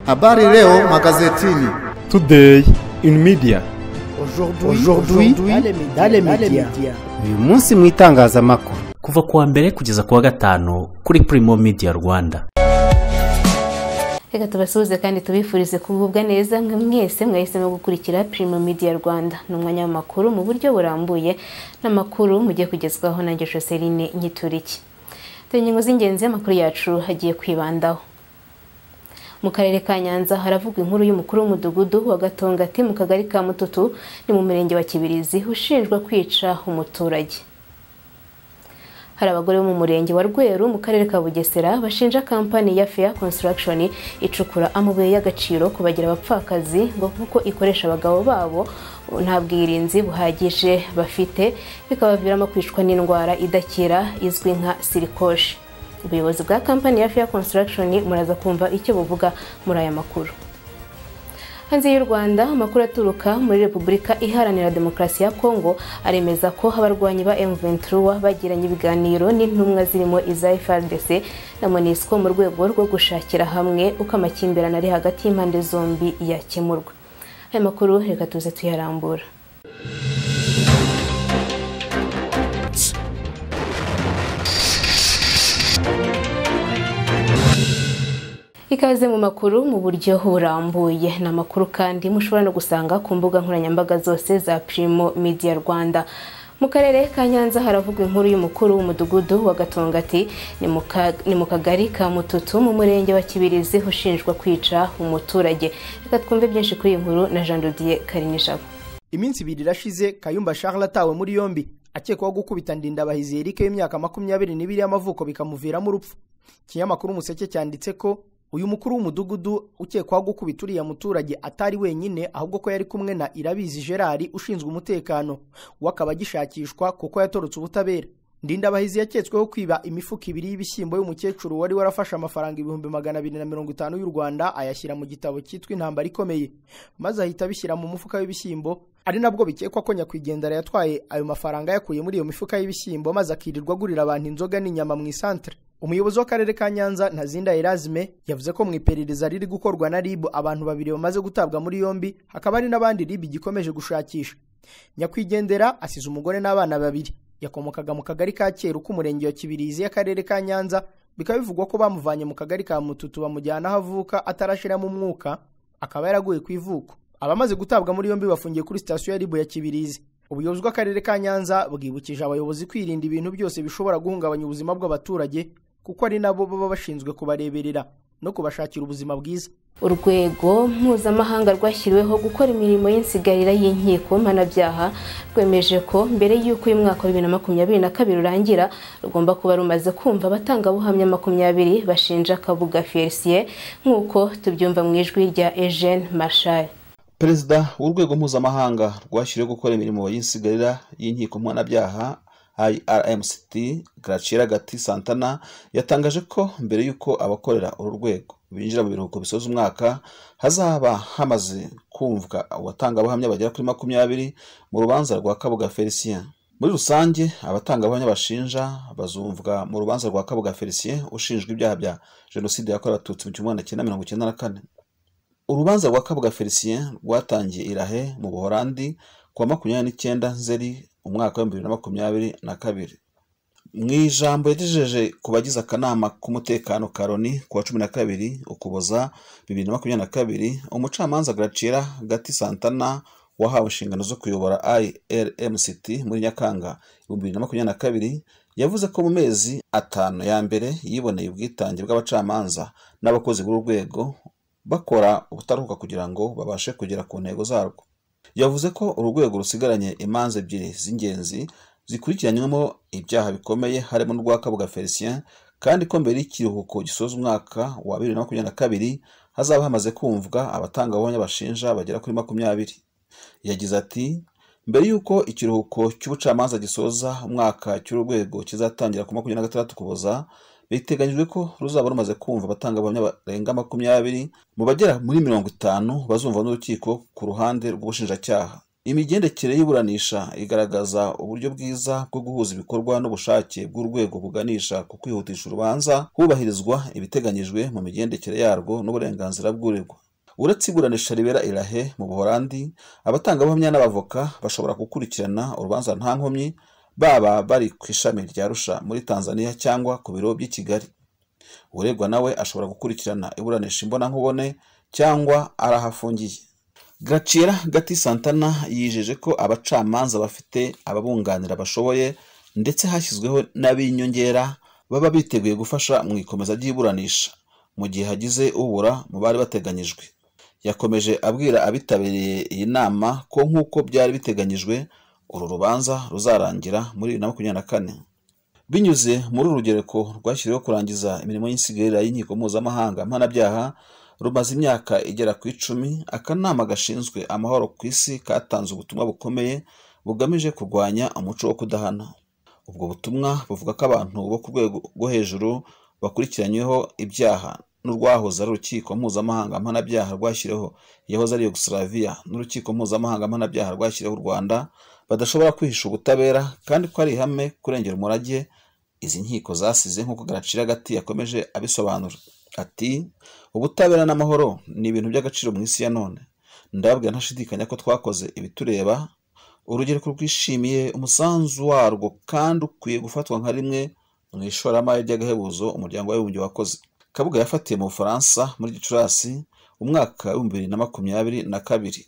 Habari leo magazetini. Today in media. Aujourd'hui dans les médias. uyu munsi mu itangazamakuru kuva ku wa mbere kugeza ku wa gatanu kuri Primo Media Rwanda reka tubasuhuze kandi tubifurize kugubwa neza nka mwese mwahisemo gukurikira Primo Media Rwanda ni umwanya w'amakuru mu buryo burambuye n'amakuru mugiye kugezwaho na Joshua Celine Nyituriki dore ingingo z'ingenzi y'amakuru yacu hagiye kwibandaho mu karere ka Nyanza haravugwa inkuru y'umukuru w'umudugudu wa Gatongati mu kagari ka Mututu ni mu murenge wa Kibirizi ushinjwa kwica umuturage hari abagore bo mu murenge wa Rweru mu karere ka Bugesera bashinja kampani ya Fair Construction icukura amabuye y'agaciro kubagira abapfakazi ngo kuko ikoresha abagabo babo nta bwirinzi buhagije bafite bikabaviramo kwicwa n'indwara idakira izwi nka sirikoshi ubuyobozi bwa kampani ya Fair Construction muraza kumva icyo buvuga muri aya makuru hanze y'u rwanda amakuru aturuka muri repubulika iharanira demokarasi ya kongo aremeza ko abarwanyi ba m23 bagiranye ibiganiro n'intumwa zirimo iza frdc na monisco mu rwego rwo gushakira hamwe uko amakimbirane ari hagati y'impande zombi yakemurwa aya makuru reka tuze tuyarambura ikaze mu makuru mu buryo burambuye ni amakuru kandi mushobora no gusanga ku mbuga nkoranyambaga zose za Primo Media Rwanda mu karere ka Nyanza haravugwa inkuru y'umukuru w'umudugudu wa Gatongati ni mu kagari ka Mututu mu murenge wa Kibirizi ushinjwa kwica umuturage reka twumve byinshi kuri iyi nkuru na Jean Didier Karinijabo iminsi ibiri irashize kayumba charles atawe muri yombi akekwaho gukubita ndindabahizi erike y'imyaka makumyabiri n'ibiri y'amavuko bikamuviramo urupfu ikinyamakuru umuseke cyanditse ko uyu mukuru w'umudugudu ukekwaho gukubita uriya muturage atari wenyine ahubwo ko yari kumwe na irabizi gerard ushinzwe umutekano we akaba agishakishwa kuko yatorotse ubutabera ndindabahizi yaketsweho kwiba imifuka ibiri y'ibishyimbo y'umukecuru wari warafashe amafaranga ibihumbi magana abiri na mirongo itanu y'u rwanda ayashyira mu gitabo cyitwa intambara ikomeye maze ahita abishyira mu mufuka w'ibishyimbo ari nabwo bikekwa ko nyakwigendera yatwaye ayo mafaranga yakuye muri iyo mifuka y'ibishyimbo maze akirirwa agurira abantu inzoga n'inyama mu isantere umuyobozi w'akarere ka nyanza ntazinda erazime yavuze ko mu iperereza riri gukorwa na rib abantu babiri bamaze gutabwa muri yombi hakaba hari n'abandi rib igikomeje gushakisha nyakwigendera asize umugore n'abana babiri yakomokaga mu kagari ka kera k'umurenge wa kibirizi y'akarere ka nyanza bikaba bivugwa ko bamuvanye mu kagari ka mututu bamujyana aho avuka atarashiramo umwuka akaba yaraguye ku ivuko abamaze gutabwa muri yombi bafungiye kuri sitasiyo ya ribu ya kibirizi ubuyobozi bw'akarere ka nyanza bwibukije abayobozi kwirinda ibintu byose bishobora guhungabanya ubuzima bw'abaturage kuko ari nabo baba bashinzwe kubareberera no kubashakira ubuzima bwiza urwego mpuzamahanga rwashyiriweho gukora imirimo y'insigarira y'inkiko mpanabyaha rwemeje ko mbere y'uko uyu mwaka wa bibiri na makumyabiri na kabiri urangira rugomba kuba rumaze kumva abatangabuhamya makumyabiri bashinja kabuga felisiye nk'uko tubyumva mu ijwi rya ejene mashari perezida w'urwego mpuzamahanga rwashyiriweho gukora imirimo y'insigarira y'inkiko mpanabyaha irmct gacira gati santana yatangaje ko mbere y'uko abakorera uru rwego binjira mu biruhuko bisoza umwaka hazaba hamaze kumvwa abatangabuhamya bagera kuri makumyabiri mu rubanza rwa kabuga felicien muri rusange abatangabuhamya bashinja bazumvwa mu rubanza rwa kabuga felicien ushinjwa ibyaha bya jenoside yakorewe abatutsi mu gihumbi kimwe na mirongo icyenda na kane urubanza rwa kabuga felicien rwatangiye irahe mu buhorandi kuwa makumyabiri n'icyenda nzeri umwaka w'ibihumbi bibiri na makumyabiri na kabiri mu ijambo yagejeje ku bagize akanama k'umutekano ka loni ku wa cumi na kabiri ukuboza bibiri na makumyabiri na kabiri umucamanza garacira gati santana wahawe inshingano zo kuyobora irmct muri nyakanga ibihumbi bibiri na makumyabiri na kabiri yavuze ko mu mezi atanu ya mbere yiboneye ubwitange bw'abacamanza n'abakozi b'urwego bakora ubutaruhuka kugira ngo babashe kugera ku ntego zarwo yavuze ko urwego rusigaranye imanza ebyiri z'ingenzi zikurikiranywamo ibyaha bikomeye harimo n'urwakabuga felicien kandi ko mbere y'ikiruhuko gisoza umwaka wa bibiri na makumyabiri na kabiri hazaba hamaze kumvwa abatangabuhamya bashinja bagera kuri makumyabiri yagize ati mbere y'uko ikiruhuko cy'ubucamanza gisoza umwaka cy'urwego kizatangira ku makumyabiri na gatandatu kuboza biteganyijwe ko ruzaba rumaze kumva abatangabuhamya barenga makumyabiri mu bagera muri mirongo itanu bazumva n'urukiko ku ruhande rw'ubushinjacyaha imigendekere y'iburanisha igaragaza uburyo bwiza bwo guhuza ibikorwa n'ubushake bw'urwego buganisha ku kwihutisha urubanza hubahirizwa ibiteganyijwe mu migendekere yarwo n'uburenganzira bw'uregwa uretse iburanisha ribera irahe mu buhorandi abatangabuhamya n'abavoka bashobora gukurikirana urubanza nta nkomyi baba bari ku ishami rya rusha muri tanzania cyangwa ku biro by'i kigali uregwa nawe ashobora gukurikirana iburanisha imbonankubone cyangwa ari aho afungiye Gacira Gati Santana yijeje ko abacamanza bafite ababunganira bashoboye ndetse hashyizweho n'ab'inyongera baba biteguye gufasha mu ikomeza ry'iburanisha mu gihe hagize ubura mu bari bateganyijwe yakomeje abwira abitabiriye iyi nama ko nk'uko byari biteganyijwe uru rubanza ruzarangira muri bibiri na makumyabiri na kane binyuze muri uru rugereko rwashyiriweho kurangiza imirimo y'insigarira y'inkiko mpuzamahanga mpanabyaha rumaze imyaka igera ku icumi akanama gashinzwe amahoro ku isi katanze ubutumwa bukomeye bugamije kurwanya umuco wo kudahana ubwo butumwa buvuga ko abantu bo ku rwego rwo hejuru bakurikiranyweho ibyaha n'urwahoze ari urukiko mpuzamahanga mpanabyaha rwashyiriweho yahoze ari yugoslavia n'urukiko mpuzamahanga mpanabyaha rwashyiriweho u rwanda badashobora kwihisha ubutabera kandi ko ari ihame kurengera umurage izi nkiko zasize nk'uko garacira agati yakomeje abisobanura ati ubutabera n'amahoro ni ibintu by'agaciro mu isi ya none ndababwira ntashidikanya ko twakoze ibitureba urubyiruko rwishimiye umusanzu warwo kandi ukwiye gufatwa nka rimwe mu ishoramari ry'agahebuzo umuryango w'abibumbye wakoze kabuga yafatiye mu bufaransa muri gicurasi umwaka w'ibihumbi bibiri na makumyabiri na kabiri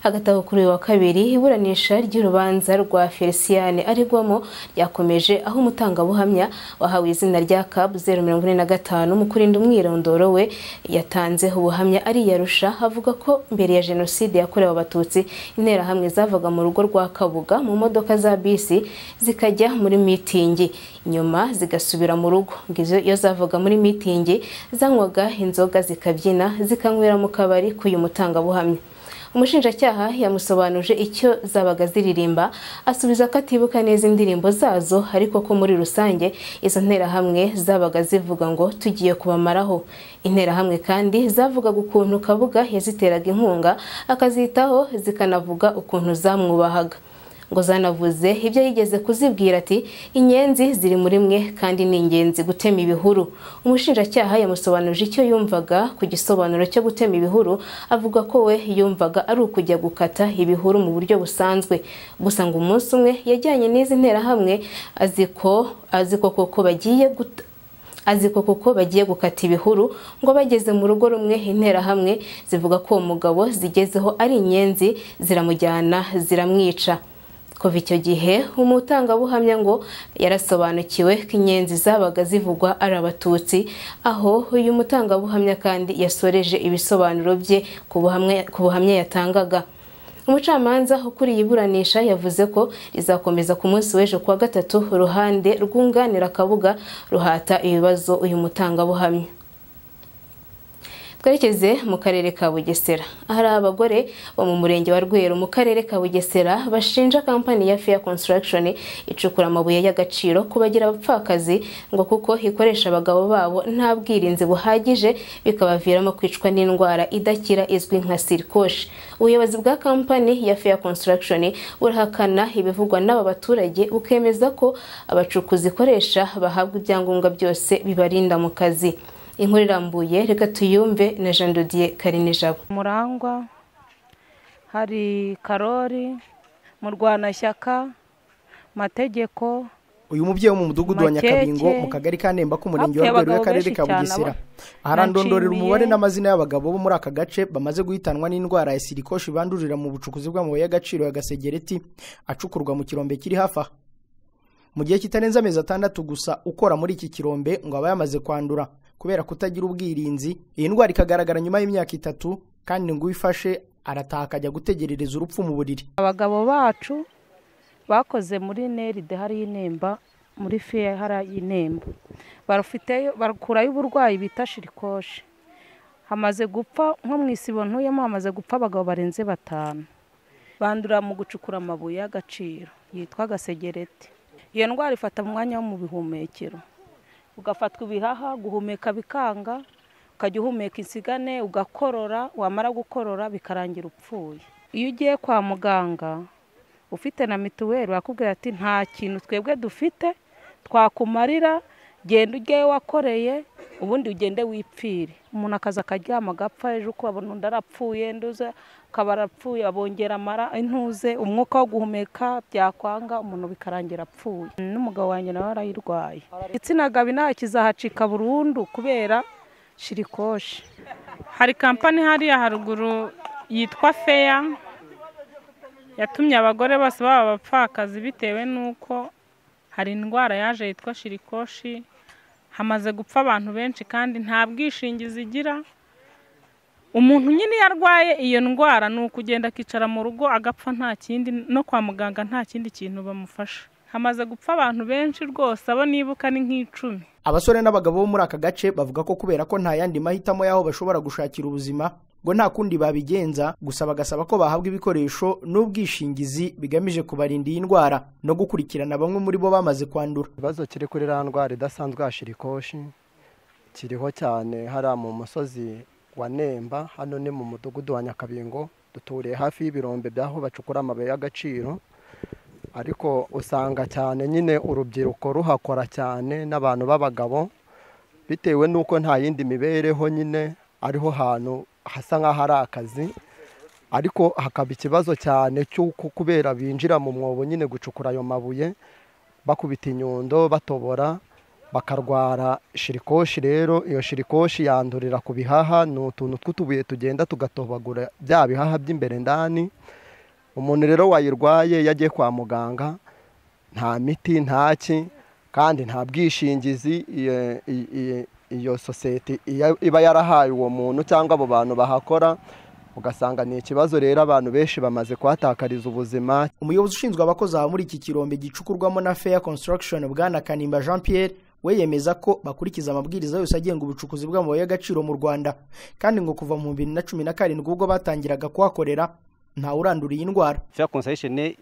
agatabo kuri uyu wa kabiri iburanisha ry'urubanza rwa feliciyane arigwamo ryakomeje aho umutangabuhamya wahawe izina rya cab zeru mirongo ine na gatanu mu kurinda umwirondoro we yatanzeho ubuhamya ariyarusha avuga ko mbere ya jenoside yakorewe abatutsi interahamwe zavaga mu rugo rwa kabuga mu modoka za bisi zikajya muri mitingi nyuma zigasubira mu rugo ngo izo iyo zavaga muri mitingi zanywaga inzoga zikabyina zikanywera mu kabari k'uyu mutangabuhamya umushinjacyaha yamusobanuje icyo zabaga ziririmba asubiza ko atibuka neza indirimbo zazo ariko ko muri rusange izo nterahamwe zabaga zivuga ngo tugiye kubamaraho interahamwe kandi zavugaga ukuntu kabuga yaziteraga inkunga akazitaho zikanavuga ukuntu zamwubahaga ngo zanavuze ibyo yigeze kuzibwira ati inyenzi ziri muri mwe kandi ni ingenzi gutema ibihuru umushinjacyaha yamusobanuje icyo yumvaga ku gisobanuro cyo gutema ibihuru avuga ko we yumvaga ari ukujya gukata ibihuru mu buryo busanzwe gusa ngo umunsi umwe yajyanye n'izi nterahamwe aziko aziko koko bagiye guta aziko kuko bagiye gukata ibihuru ngo bageze mu rugo rumwe interahamwe zivuga ko uwo mugabo zigezeho ari inyenzi ziramujyana ziramwica kuva icyo gihe umutangabuhamya ngo yarasobanukiwe ko inyenzi zabaga zivugwa ari abatutsi aho uyu mutangabuhamya kandi yasoreje ibisobanuro bye ku buhamya yatangaga umucamanza ukuriye iburanisha yavuze ko rizakomeza ku munsi w'ejo kuwa gatatu uruhande rwunganira akabuga ruhata ibibazo uyu mutangabuhamya twerekeze mu karere ka bugesera hari abagore bo mu murenge wa rweru mu karere ka bugesera bashinja kampani ya fair construction icukura amabuye y'agaciro kubagira abapfakazi ngo kuko ikoresha abagabo babo nta bwirinzi buhagije bikabaviramo kwicwa n'indwara idakira izwi nka sirikoshi ubuyobozi bwa kampani ya fair construction burahakana ibivugwa n'aba baturage bukemeza ko abacukuzi ikoresha bahabwa ibyangombwa byose bibarinda mu kazi inkuru irambuye reka tuyumve na jean dodier karinijabo murangwa hari karori murwanashyaka mategeko uyu mubyeyi wo mu mudugudu wa Makeke. nyakabingo mu kagari ka nemba k'umurenge wa Hapfuye rweru abagabo y'akarere ka benshi cyane, bugesera aba- aharandondorera nashimiye. umubare n'amazina y'abagabo bo muri aka gace bamaze guhitanwa n'indwara ya sirikoshi bandurira mu bucukuzi bw'amabuye y'agaciro ya gasegereti acukurwa mu kirombe kiri hafi aha mu gihe kitarenze amezi atandatu gusa ukora muri iki kirombe ngo aba yamaze kwandura kubera kutagira ubwirinzi iyi ndwara ikagaragara nyuma y'imyaka itatu kandi ngo uyifashe arataha akajya gutegerereza urupfu mu buriri abagabo bacu bakoze muri neride hariya inemba muri fiye hariya inemba barafiteyo bakurayo uburwayi bita shirikoshi hamaze gupfa nko mu isibo ntuyemo hamaze gupfa abagabo barenze batanu bandura mu gucukura amabuye y'agaciro yitwa gasegereti iyo ndwara ifata mu mwanya wo mu bihumekero ugafatwa ibihaha guhumeka bikanga ukajya uhumeka insigane ugakorora wamara gukorora bikarangira upfuye iyo ugiye kwa muganga ufite na mituweli bakubwira ati nta kintu twebwe dufite twakumarira genda ujyeyo wakoreye ubundi ugende wipfire umuntu akaza akaryama agapfa ejo ukabona undi arapfuye nduze akaba arapfuye abongera amara intuze umwuka wo guhumeka byakwanga umuntu bikarangira apfuye n'umugabo wanjye nawe arayirwaye igitsina gabi nayo kizahacika burundu kubera shirikoshi hari kampani hariya haruguru yitwa feya yatumye abagore bose baba abapfakazi bitewe n'uko hari indwara yaje yitwa shirikoshi hamaze gupfa abantu benshi kandi nta bwishingizi igira umuntu nyine iyo arwaye iyo ndwara ni ukugenda akicara mu rugo agapfa nta kindi no kwa muganga nta kindi kintu bamufasha hamaze gupfa abantu benshi rwose abo nibuka ni nk'icumi abasore n'abagabo bo muri aka gace bavuga ko kubera ko nta yandi mahitamo y'aho bashobora gushakira ubuzima ngo nta kundi babigenza gusa bagasaba ko bahabwa ibikoresho n'ubwishingizi bigamije kubarinda iyi ndwara no gukurikirana bamwe muri bo bamaze kwandura ikibazo kiri kuri iriya ndwara idasanzwe ya shirikoshi kiriho cyane hariya mu musozi wa nemba hano ni mu mudugudu wa nyakabingo duturiye hafi y'ibirombe by'aho bacukura amabuye y'agaciro ariko usanga cyane nyine urubyiruko ruhakora cyane n'abantu b'abagabo bitewe n'uko nta yindi mibereho nyine ariho hantu hasa nk'aho ari akazi ariko hakaba ikibazo cyane cy'uko kubera binjira mu mwobo nyine gucukura ayo mabuye bakubita inyundo batobora bakarwara shirikoshi rero iyo shirikoshi yandurira ku bihaha ni utuntu tw'utubuye tugenda tugatobagura bya bihaha by'imbere ndani umuntu rero wayirwaye iyo agiye kwa muganga nta miti ntaki kandi nta bwishingizi iyo sosiyete iba yarahaye uwo muntu cyangwa abo bantu bahakora ugasanga ni ikibazo rero abantu benshi bamaze kuhatakariza ubuzima umuyobozi ushinzwe abakozi aha muri iki kirombe gicukurwamo na feya construction bwana kanimba jean pierre we yemeza ko bakurikiza amabwiriza yose agenga ubucukuzi bw'amabuye y'agaciro mu rwanda kandi ngo kuva mu bibiri na cumi na karindwi ubwo batangiraga kuhakorera ntawurandura iyi ndwara feya konsayisheni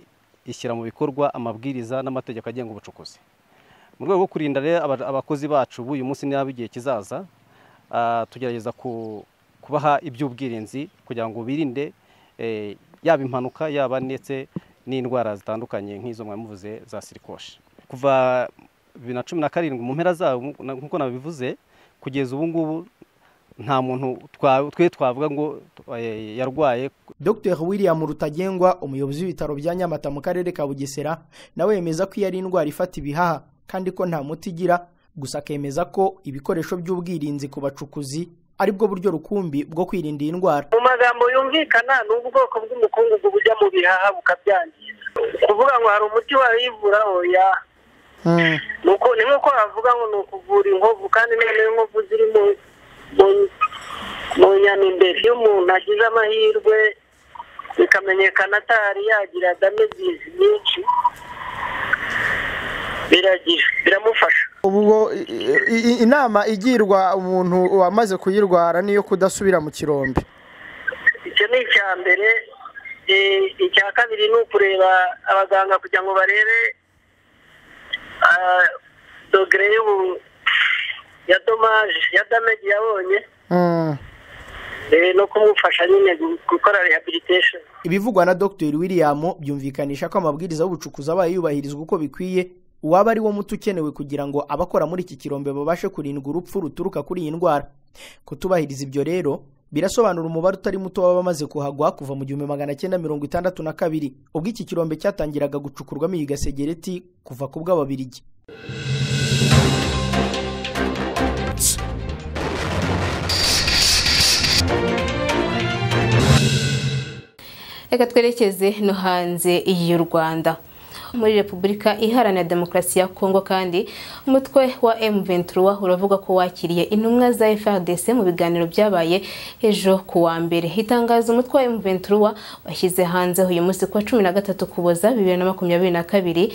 ishyira mu bikorwa amabwiriza n'amategeko agenga ubucukuzi mu rwego rwo kurinda rero abakozi bacu b'uyu munsi n'abo igihe kizaza tugerageza kubaha iby'ubwirinzi kugira ngo birinde yaba impanuka yaba ndetse n'indwara zitandukanye nk'izo mwamuvuze za sirikoshi kuva bibiri na cumi na karindwi mu mpera zabo nk'uko nabivuze kugeza ubu ngubu nta muntu twe twavuga ngo yarwaye dr william rutagengwa umuyobozi w'ibitaro bya nyamata mu karere ka bugesera nawe yemeza ko iyo ari indwara ifata ibihaha kandi ko nta muti igira gusa akemeza ko ibikoresho by'ubwirinzi ku bacukuzi ari bwo buryo rukumbi bwo kwirinda iyi ndwara mu magambo yumvikana ni ubwoko bw'umukungugu bujya mu bihaha bukabyangiza kuvuga ngo hari umuti warayivura oya ni nk'uko bavuga ngo ni ukuvura inkovu kandi noneho inkovu ziri mu mu nyama imbere iyo umuntu agize amahirwe bikamenyekana atari yagira damagizi nyinshi biragira biramufasha ubwo inama igirwa umuntu wamaze kuyirwara niyo kudasubira mu kirombe icyo ni icya mbere icya kabiri ni ukureba abaganga kugira ngo barebe dogere y'ubu ya domaje ya damage yabonye no kumufasha nyine gukora rehabilitation ibivugwa na dr william byumvikanisha ko amabwiriza y'ubucukuzi abaye yubahirizwa uko bikwiye uwaba ari wo muti ukenewe kugira ngo abakora muri iki kirombe babashe kurindwa urupfu ruturuka kuri iyi ndwara kutubahiriza ibyo rero birasobanura umubare utari muto w'abamaze kuhagwa kuva mu gihumbi magana cyenda mirongo itandatu na kabiri ubwo iki kirombe cyatangiraga gucukurwamo iyi gasegereti kuva ku bw'ababirigi reka twerekeze no hanze y'u rwanda muri repubulika iharanira demokarasi ya kongo kandi umutwe wa M23 uravuga ko wakiriye intumwa za FRDC mu biganiro byabaye ejo ku wa mbere itangazo umutwe wa M23 washyize hanze uyu munsi kuwa 13 kuboza 2022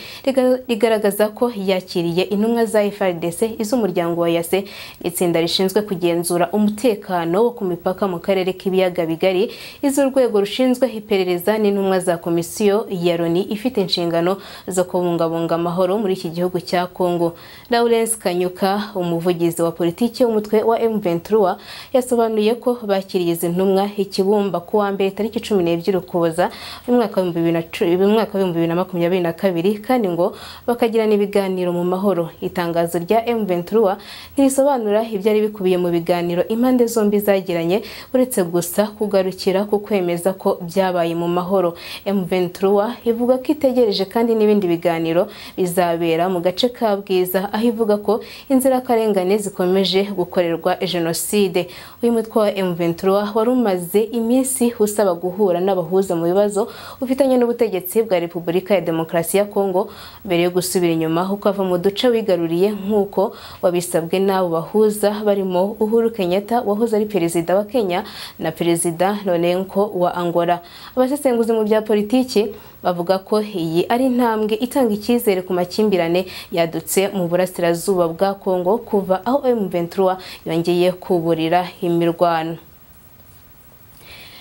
rigaragaza ko yakiriye intumwa za FRDC iz'umuryango wa Yase itsinda rishinzwe kugenzura umutekano wo ku mipaka mu karere k'ibiyaga bigari iz'urwego rushinzwe iperereza n'intumwa za komisiyo ya Loni ifite inshingano zo kubungabunga amahoro muri iki gihugu cya Kongo Lawrence Kanyuka umuvugizi wa politiki w'umutwe wa M23 yasobanuye ko bakiriye izi ntumwa ikibumba ku wa mbere tariki 14 Ukuboza mu mwaka wa 2020 mu mwaka wa 2022 kandi ngo bakagirana ibiganiro mu mahoro itangazo rya M23 ntirisobanura ibyari bikubiye mu biganiro impande zombi zagiranye uretse gusa kugarukira ku kwemeza ko byabaye mu mahoro M23 ivuga ko itegereje kandi n'ibindi biganiro bizabera mu gace ka Bwiza aho ivuga ko inzirakarengane zikomeje gukorerwa jenoside uyu mutwe wa M23 wari umaze iminsi usaba guhura n'abahuza mu bibazo ufitanye n'ubutegetsi bwa Repubulika ya Demokarasi ya Kongo mbere yo gusubira inyuma kuko ava mu duce wigaruriye nk'uko wabisabwe n'abo bahuza barimo Uhuru Kenyatta wahoze ari perezida wa Kenya na perezida Nolenko wa Angola abasesenguzi mu bya politiki bavuga ko iyi ari intambwe itanga icyizere ku makimbirane yadutse mu burasirazuba bwa Kongo kuva aho M23 yongeye kuburira imirwano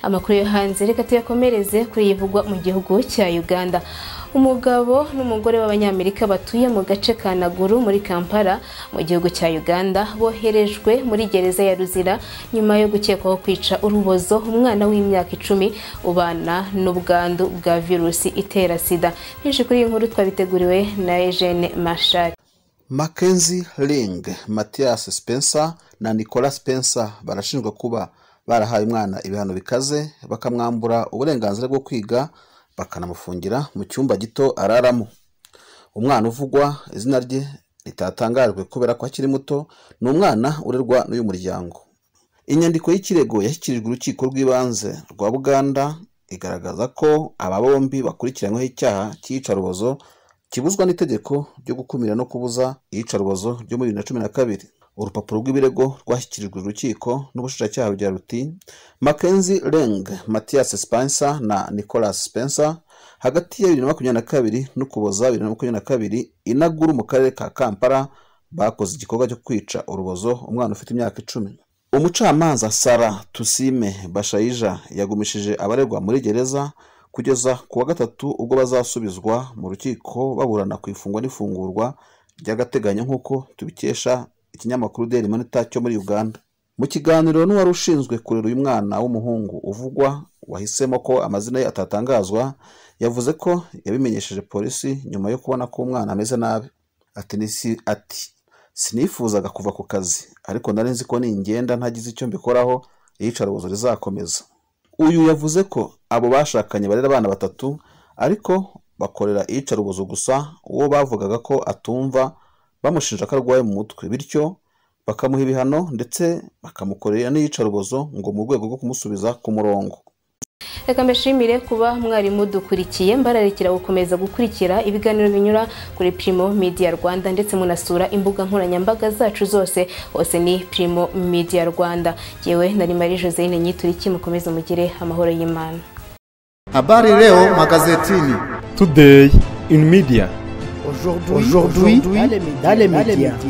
amakuru yo hanze reka tuyakomereze kuri yivugwa mu gihugu cya Uganda umugabo n'umugore b'abanyamerika batuye mu gace ka naguru muri kampala mu gihugu cya uganda boherejwe muri gereza ya ruzira nyuma yo gukekwaho kwica urubozo umwana w'imyaka icumi ubana n'ubwandu bwa virusi itera sida byinshi kuri iyi nkuru twabiteguriwe na eugene mashari mackenzie ring mathias spencer na nicolas spencer barashinjwa kuba barahaye umwana ibihano bikaze bakamwambura uburenganzira bwo kwiga bakanamufungira mu cyumba gito araramo umwana uvugwa izina rye ritatangajwe kubera ko akiri muto ni umwana urerwa n'uyu muryango inyandiko y'ikirego yashyikirijwe urukiko rw'ibanze rwa buganda igaragaza ko aba bombi bakurikiranyweho icyaha cy'iyicarubozo kibuzwa n'itegeko ryo gukumira no kubuza iyicarubozo ryo muri bibiri na cumi na kabiri urupapuro rw'ibirego rwashyikirijwe urukiko n'ubushinjacyaha bugira ruti Mackenzie Leng Mathias Spencer na Nicholas Spencer hagati ya bibiri na makumyabiri na kabiri n'ukuboza bibiri na makumyabiri na kabiri inaguru mu karere ka Kampala bakoze igikorwa cyo kwica urubozo umwana ufite imyaka icumi umucamanza Sara Tusime Bashayija yagumishije abaregwa muri gereza kugeza ku wa gatatu ubwo bazasubizwa mu rukiko baburana ku ifungwa n'ifungurwa ry'agateganyo nk'uko tubikesha ikinyamakuru daily monitor cyo muri uganda mu kiganiro n'uwari ushinzwe kurera uyu mwana w'umuhungu uvugwa wahisemo ko amazina ye atatangazwa yavuze ko yabimenyesheje polisi nyuma yo kubona ko umwana ameze nabi ati ati sinifuzaga kuva ku kazi ariko nari nzi ko ningenda ntagize icyo mbikoraho iyicarubozo rizakomeza uyu yavuze ko abo bashakanye barera abana batatu ariko bakorera iyicarubozo gusa uwo bavugaga ko atumva bamushinja ko arwaye mu mutwe bityo bakamuha ibihano ndetse bakamukorera n'iyicarubozo ngo mu rwego rwo kumusubiza ku murongo reka mbashimire kuba mwari mudukurikiye mbararekera gukomeza gukurikira ibiganiro binyura kuri Primo Media Rwanda ndetse munasura imbuga nkoranyambaga zacu zose hose ni Primo Media Rwanda yewe nari Marie Joseline Nyituriki mukomeze mugire amahoro y'Imana Habari leo magazetini Today in media aujourd'hui dans les médias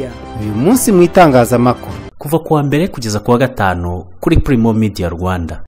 uyu munsi mu itangazamakuru kuva kuwa mbere kugeza kuwa gatanu kuri Primo Media Rwanda